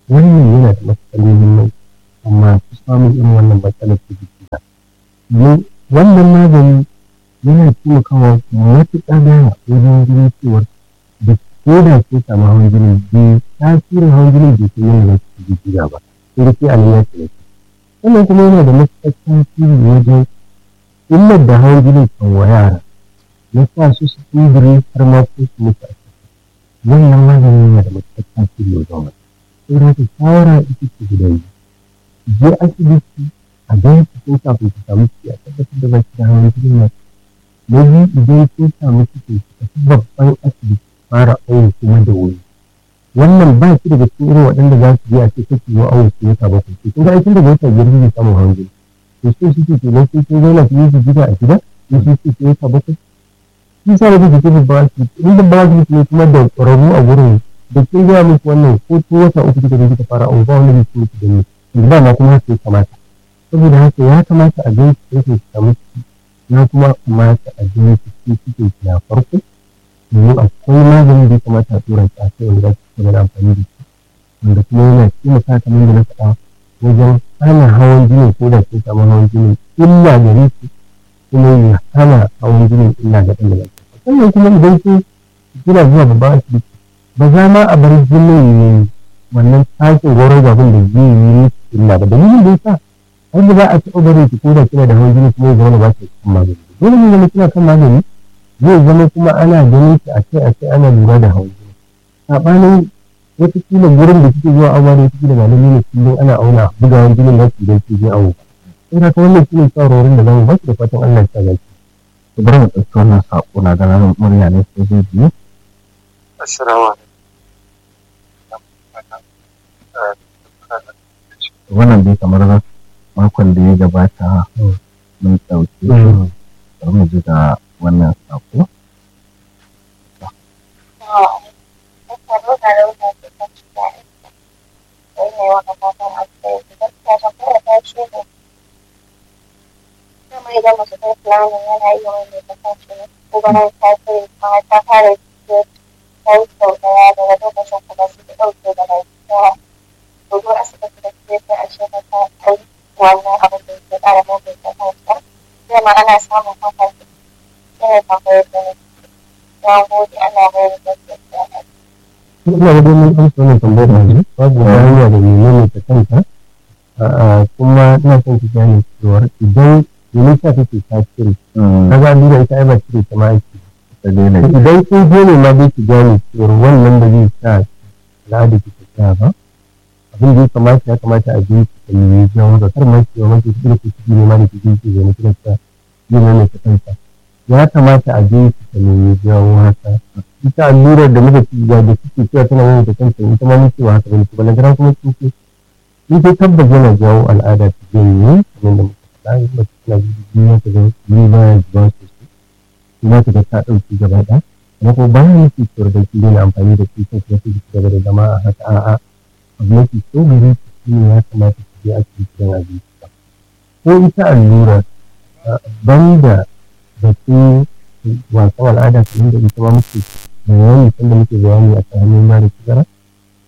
wannan yana da matuƙar muhimmanci amma su samun irin wannan matsalar ta jiki ba wannan magani yana taimakawa matuƙa da wajen ganin cewar da ko da ke samu hawan jini bai tasirin hawan jini bai kai yana da jiki ba sai da sai a nan ya ce sannan kuma yana da matuƙar tasiri wajen illar da hawan jini kan wa yara na sa su su tsibiri har ma ko su mutu a ciki wannan magani yana da matuƙar tasiri wajen wani saboda haka shawara ita ce guda biyu je asibiti a ga cikin kafin ku samu ciki a tabbatar da baki da hawan jini na na biyu idan kun samu ciki ku tafi babban asibiti fara awo kuma da wuri wannan ba shi daga cikin irin waɗanda za su je a ce kake yi awo su wata bakwai to kun ga aikin daga wata biyar zai samu hawan jini to sai suke ke nan sai kun zauna su yi su gida a gida in su suke wata bakwai shi sa da kuke babban asibiti in babban asibiti ne kuma da ƙwararru a gurin da kin gaya muku wannan ko tun wata uku kika je kika fara awo ba wanda zai ci muku da ni ba ma kuma haka ya kamata saboda haka ya kamata a gan su su samu ciki ya kuma kamata a gan su su cikin na farko domin akwai maganin da ya kamata a tura shi a kai wanda za su gaba da amfani da shi wanda kuma yana taimaka kamar da na faɗa wajen hana hawan jini ko da sun samu hawan jini illa gare su kuma ya hana hawan jini illa ga ɗan da sannan kuma idan sun kina zuwa babban asibiti ba za ma a bar jinin ne wannan tashin goron zafin da zai yi musu illa ba dalilin da yasa har da za a taɓa barin ki ko da kina da hawan jini kuma ya zama ba ki kan magani dole ne zama kina kan magani zai zama kuma ana ganin ki a kai a kai ana lura da hawan jini saɓanin wataƙila gurin da kike zuwa awa da kike da malami ne kullum ana auna bugawan jinin da idan ki je awo sai ka wannan shine shawarwarin da zamu ba da fatan Allah ya sa ki bari mu ɗauki wannan saƙo na ganin murya ne sai zai biyu Assalamu wannan dai kamar makon da ya gabata mun ɗauki bari mu ji da wannan saƙo ana samun hakan yana tambayar da na gode ana bayar da ina da domin amsa wannan tambayar da yanzu babu wani hanya da menene ta kanta kuma ina son ki gane cewa idan domin sa take tasiri kaga allura ita ai ba cire ta ma aiki idan kun je ne ma dai ki gane cewa wannan da zai sa al'ada ki ta ba abin da ya kamata ya kamata a je ki kalli jawo da kar ma ki wa mace ki ki ki ne ma da ki ki ki ne kina ta yi ne ta kanta ya kamata a je ki kalli jawo haka ita allurar da muka ci da suke cewa tana yin ta kanta ita ma muke wa haka bane kuma na kuma kin ce in dai tabbas yana jawo al'ada ta janye kamar da muka faɗa in mace tana jini ta ga jini ba ya zuba sosai kuma ta ga ta ɗauki gaba ɗaya kuma ko bayan yake cewar da ki daina amfani da shi kan kuma ki gaba da zama a haka a'a abu mafi so gare ki shi ne ya kamata ki je asibiti don a bi ko ita allura banda da ke wasan al'ada kamar da ita ma muke bayani sanda muke bayani a kan hannun mara sigara